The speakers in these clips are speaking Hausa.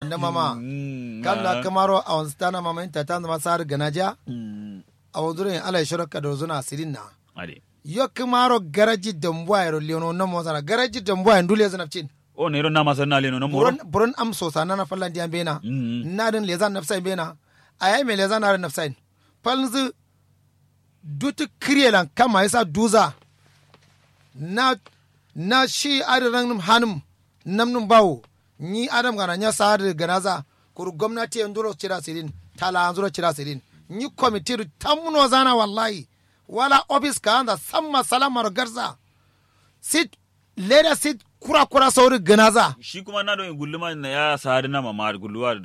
da mama kam la kamaro a wanzu tana mama inta ta zama sar ganaja a wanzu rin ala shirka da zuna sirin na ade yo kamaro garaji dambuwa ya leono na mo sana garaji dambuwa ya ndule zana cin o ne ron na masar na leno na moro buron buron am so sana na fallan diyan bena Mm. na din lezan nafsai bena ayai me lezan na nafsai falzu dutu kriyelan kama yasa duza na na shi adiran hanum namnum bawo ni adam gana nya sa'ad ganaza kuru gwamnati yan duro cira sirin tala an duro cira sirin ni komitiru tamno zana wallahi wala office ka anda samma salamar garza sit leda sit kura kura sauri ganaza shi kuma na don gulluma na ya sari na mama gulluwa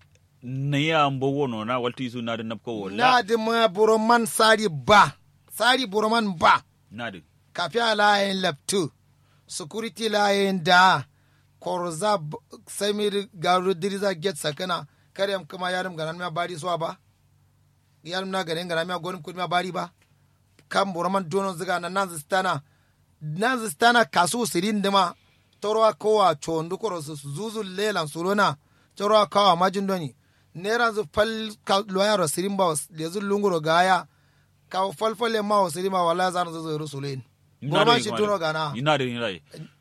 na ya ambo wono na walti su na da napko wala na di ma buroman sari ba sari buroman ba na da kafiya layin laptu security layin da korza b- samir garu diriza get sakana karyam kuma yarim ganan ma bari suwa ba yarim na ganin ganan ma gonin kudi ma bari ba kan buroman dono ziga na nan zistana nan zistana kasu sirin dima torwa kowa chondu koro su zuzu lelan surona torwa kawa majin doni nera zu fal ka loyaro sirin ba lezu lunguro gaya ka falfale ma wa sirin ma wala zan zuzu rusulen buroman shi tuno gana ina da ina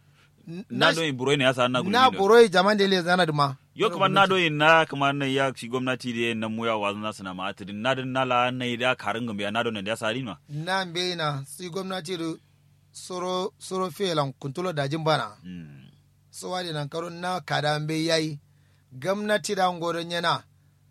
na don buro ne ya sa na na gulluwa buroi jaman da le zana duma yo kuma na do na kuma na ya shi gwamnati da na muya wa na sana ma atidin na da na la na da karin gambe na do ne da sari ma na mbe na si gwamnati da soro soro felan kuntulo dajin bana Mm. so wadi nan karo na kada mbe yayi gwamnati da ngoron yana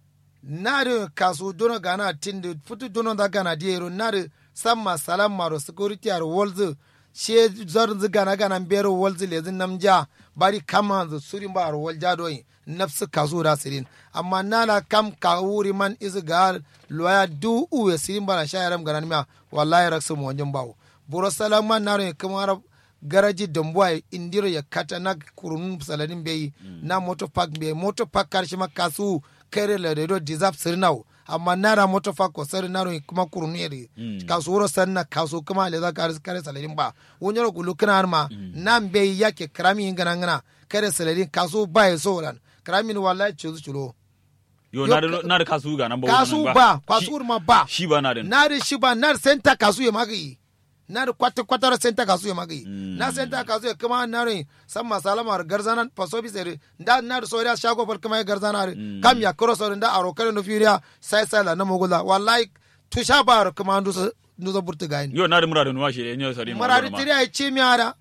na da kasu dono gana tindi futu dono da gana diero na da samma salam maro security ar wolzu she zar zu gana gana bero wolzu lezin namja bari kama zu surin ba ar wolja doyi nafsu kasu da sirin amma nana kam ka wuri man izu ga loya du uwe sirin bara shayaram ganan ma wallahi raksu mo wanjin bawo buro salaman naro ya kamar garaji dambuwa indiro ya kata na kurun saladin bai na moto park bai moto park karshe ma kasu kare la redo deserve sirnau amma nara moto park ko sari naro kuma kurun yeri kasu wuro sanna kasu kuma le za kare kare saladin ba wonyoro gulu kana ma nan bai yake krami ingana ngana kare saladin kasu ba ya so lan krami ni wallahi chuzu chulo yo Yo, na da na da kasu ga nan ba kasu wannan ba Shi- kasu ma ba shi ba na da na da shi ba na da senta kasu ya magi na da kwata kwata da senta kasu ya magi Mm. na senta kasu ya kuma na rin san masalama da garzana faso bi sere da na da soriya shago fal kuma ya garzana re kam ya koro sori da aro kare no fiya sai sai la na mogula wallahi tusha ba ro kuma ndu so ndu so burtu gain yo na da mura da nuwa shi ne sari ma marari ma. tiri ay ci mi ara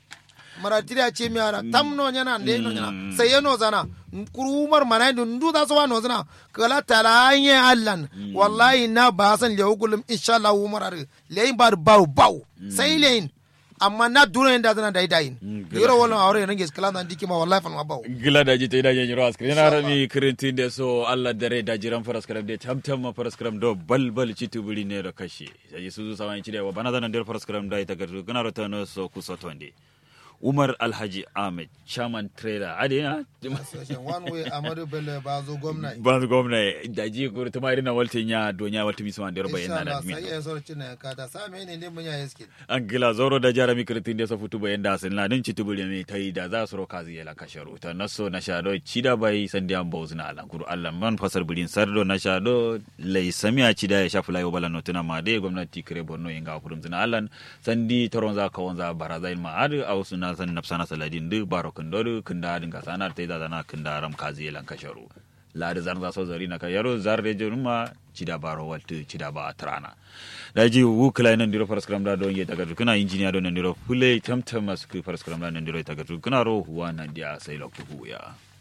marari tiri ay ci mi ara tam no nyana nde no nyana Mm. sai no zana kuru umar manai ndu ndu da so wa no zana kala tala anye allan wallahi na ba san le ugulum insha Allah umar ar le bar baw baw sai lein amma na duro inda zana dai dai Mm, yoro wala awre range skala nan dikima wallahi fan ma baw gila da jita ida yanyi ras yana rami kirintin da so Allah dare da jiran faras karam da tamtam ma faras karam do bal bal citu buri ne da kashe sai su su sawan ci da wa bana zanan da faras karam da ita gardu kana rota no so ku so tonde Umar Alhaji Ahmed chairman trader ade na one way amadu bello ba zo gwamnati ban gwamna da ji ko ta mai na waltin ya donya waltin mi suwan da roba yana da mi sai ya so cin ka ta same ne ne mun ya yeskin an gila zoro da jarami kirintin da so futu bayan da sun ladin citu buri ne tai da za su roka zai la kasharo ta naso na shado cida bai san da an bozuna ala kuru Allah man fasar burin sardo na shado lai samiya cida ya shafi layo bala notuna ma dai gwamnati kire borno inga kurum zina Allah sandi toron za ka wanza baraza ilma adu au suna san nafsana saladin du baro kundodu kunda din ka sanar tai da zana kunda ram kazi lan kasharo lada zan za so zari na ka yaro zar de jonuma cida baro waltu cida ba trana daji wu kala nan diro faras kram da don ye daga kuna injiniya don nan diro fule tamtam masu faras kram da nan diro daga kuna ro huwa nan dia sai lokku ya